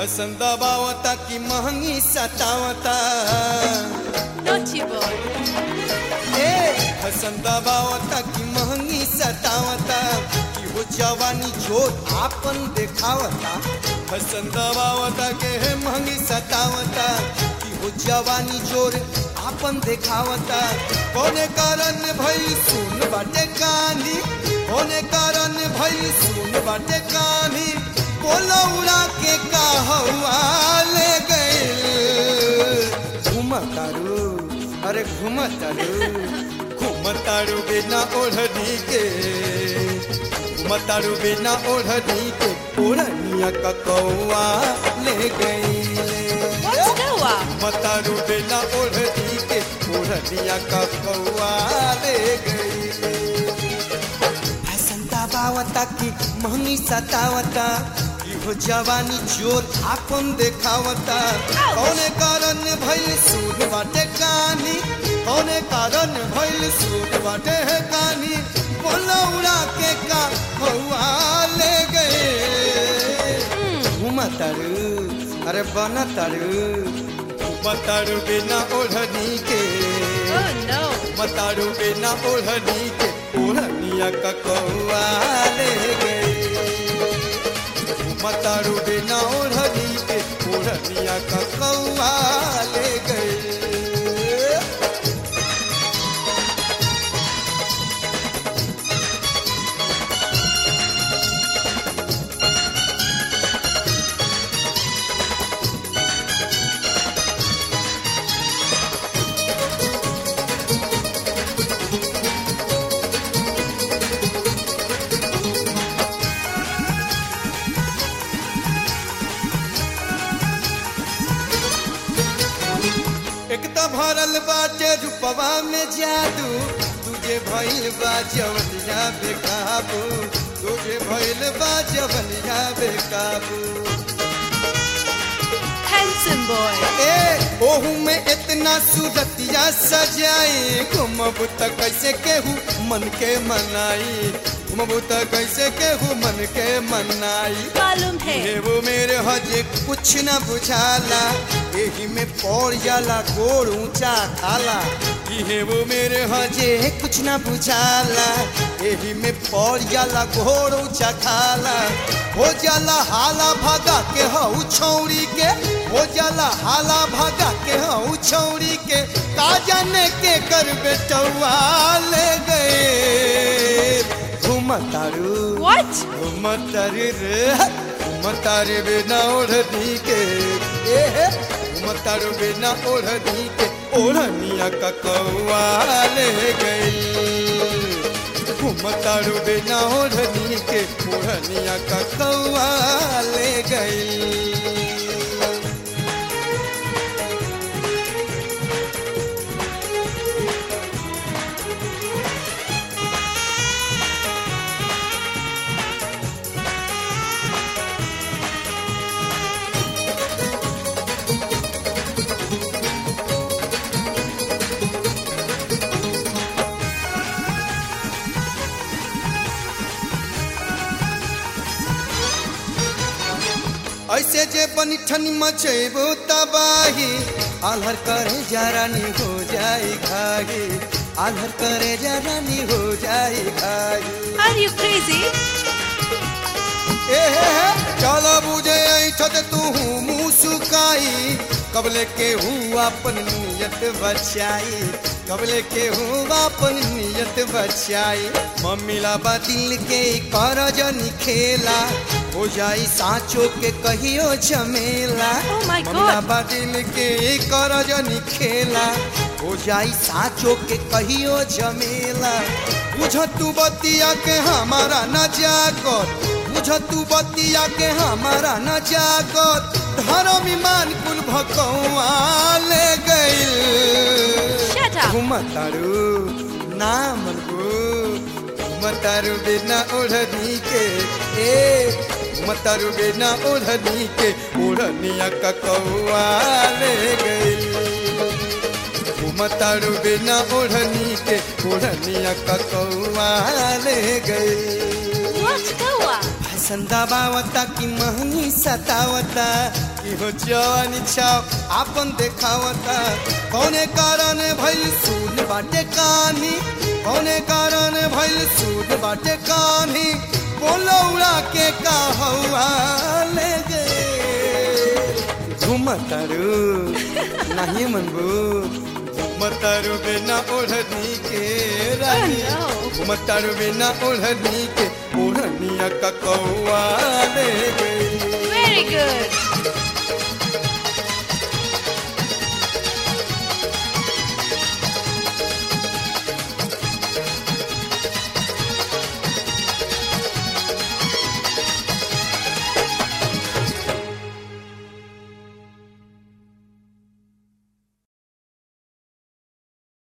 हसन दबावता की महंगी सतावता Naughty boy. ए हसन दबावता की महंगी सतावता कि हो जवानी जोर आपन देखावता हसन दबावता के है महंगी सतावता कि हो जवानी जोर आपन देखावता कौने कारण भई सुन बाटे कहानी कौने कारण भई सुन बाटे कहानी बोलो उड़ा के कहवा ले गए घुमतारू अरे घुमतारू घुमतारू बिना ओढ़नी के घुमतारू बिना ओढ़नी के ओढ़निया का कौआ ले गई What's Noah? मतारू बिना ओढ़नी के ओढ़निया का कौआ ले गई फैसनता बावता की महंगी सतावता की हो जवानी जोर आपन देखावता कौने कारण भइल सूद बाटे कहानी कौने कारण भइल सूद बाटे है कहानी बोलो उड़ा के का कौआ ले गए घुमतारू अरे बनतारू घुमतारू बिना ओढ़नी के Oh no. मतारू बिना ओढ़नी के ओढ़निया का कौआ ले गई मतारू बिना ओढ़नी के ओढ़निया का कौआ ले गई एक तो भरल बाटे रूपवा में जादू तुझे भइल बा जवनिया बेकाबू तुझे भइल बा जवनिया बेकाबू Handsome boy. ए ओहू में इतना सूरतिया सजाई घुमबू त कैसे केहू मन के मनाई घुमबू त कैसे केहू मन के मनाई मालूम है हे वो मेरे हजे कुछ न बुझाला एही में पौड़ जाला गोड़ ऊंचा खाला हे वो मेरे हजे कुछ न बुझाला एही में पौड़ जाला गोड़ ऊंचा खाला हो जाला हाला भागा के हऊ छौरी के हो जाला हाला भागा के हऊ छौरी के का जाने के कर बेटवा ले गए घुमतारू What? मतारी रे मतारी बिना ओढ़नी के ए मतारू बिना ओढ़नी के ओढ़निया का कौआ ले गई मतारू बिना ओढ़नी के ओढ़निया का कौआ ले गई ऐसे जे बनी ठनी मचेबो तबाही आल्हर करे जरानी हो जाई घाही आल्हर करे जरानी हो जाई घाही Are you crazy? ए हे हे चलो बुझे ऐठत तू मुँह सुकाई कबले के हूँ अपन नियत बचाई कबले के हूँ अपन नियत बचाई मम्मीला बा दिल के कर जनी खेला हो जाई साँचो के कहियो झमेला Oh my God. मम्मीला बा दिल के कर जनी खेला हो जाई साँचो के कहियो झमेला बुझ तू बतिया के हमारा न जागत बुझ तू बतिया के हमारा न जागत धर्म ईमान कुल भकौआ ले गइल Shut up. घुमतारू नाम घुमतारू बिना ओढ़नी के ए घुमतारू बिना ओढ़नी के ओढ़निया का कौआ ले गइल घुमतारू बिना ओढ़नी के ओढ़निया का कौआ ले गइल What Noah? फैसन दबावता की महंगी सतावता इहो जवानी छाव आपन देखावता कौने कारण भइल सूद बाटे कानी कौने कारण भइल सूद बाटे कानी बोलो उड़ा के का हवा ले गए घुमतारू नहीं मनबू घुमतारू बिना ओढ़नी के रानी Oh, no. घुमतारू बिना ओढ़नी के ओढ़निया का कौआ ले गई Very good.